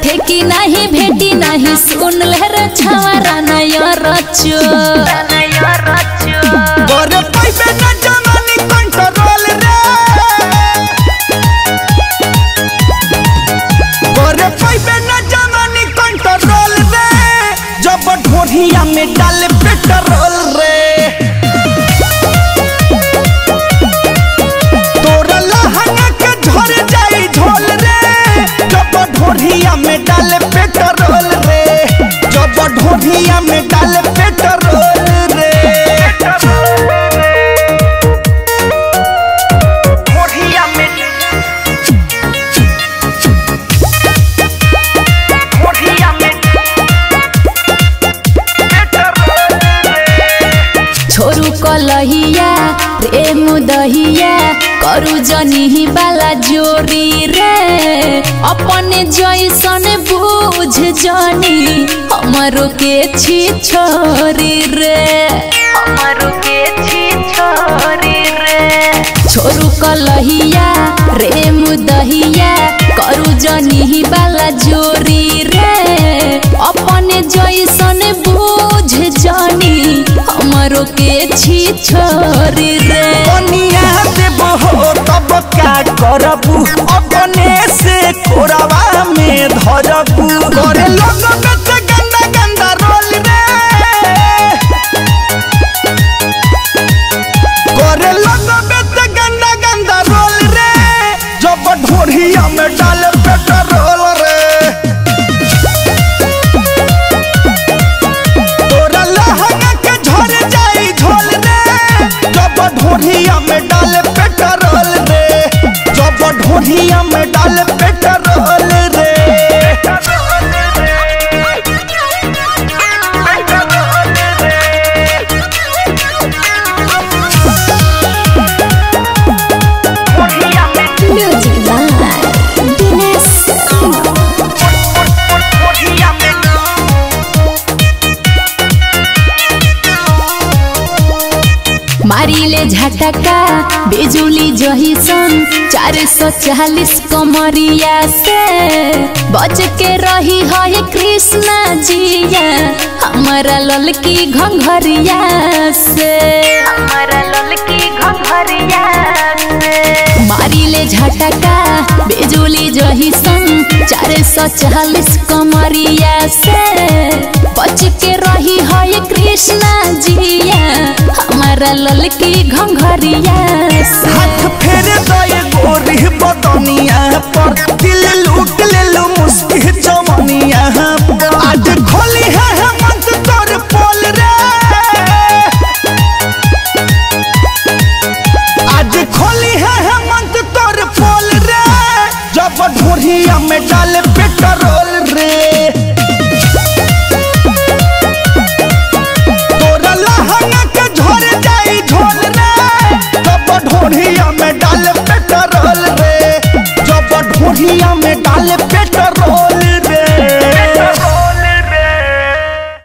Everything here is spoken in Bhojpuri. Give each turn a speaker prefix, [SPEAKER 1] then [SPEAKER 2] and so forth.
[SPEAKER 1] ठेकी नहीं भेटी नहीं सुन ले रे छवारा नया रचो
[SPEAKER 2] गोरे पैबे न जमानी कंट्रोल रे गोरे पैबे न जमानी कंट्रोल रे जब ढोरिया में डाले पेट्रोल रे तोरा लहंगा के झर जाई झोल रे जब ढोरिया में डाले पेट्रोल रे जब ढोरिया में डाले पेट्रोल रे ढोरिया में ढोरिया में
[SPEAKER 1] छोरू कलहिया प्रेम दहिया करू जनी बाला जोरी रे अपने जैसन बूझ जनी हमरो के छी छोरी रे हमरो के छी छोरी रे छोरू कलहिया प्रेम दहिया करू जनी बाला जोरी रे अपने जैसन बूझ जनी हमरो के छी छोरी रे
[SPEAKER 2] कनिया देव हो तब का करबू अपने से कोरावा में धरबू करे लोग बेच गंदा गंदा रोल रे करे लोग बेच गंदा गंदा रोल रे जब ढोरिया में डाले पेट्रोल रे तोरा लहंगा के झर जाई झोल रे जब ढोरिया में डाले पेट्रोल रे जब ढोरिया में डाले पेट्रोल रे
[SPEAKER 1] म्यूजिक बाय दिनेश मारिले झटका बिजुली जहिसन चार सौ चालीस कमरिया से बच के रही है कृष्णा जिया हमारा ललकी घंघरिया से हमारा ललकी घंघरिया से मारिले झटका बिजुली जहिसन चार सौ चालीस कमरिया से बच के रही है कृष्णा जिया हमारा ललकी घंघरिया से
[SPEAKER 2] हाथ फेर दए गोरी बदनिया पर दिल लूट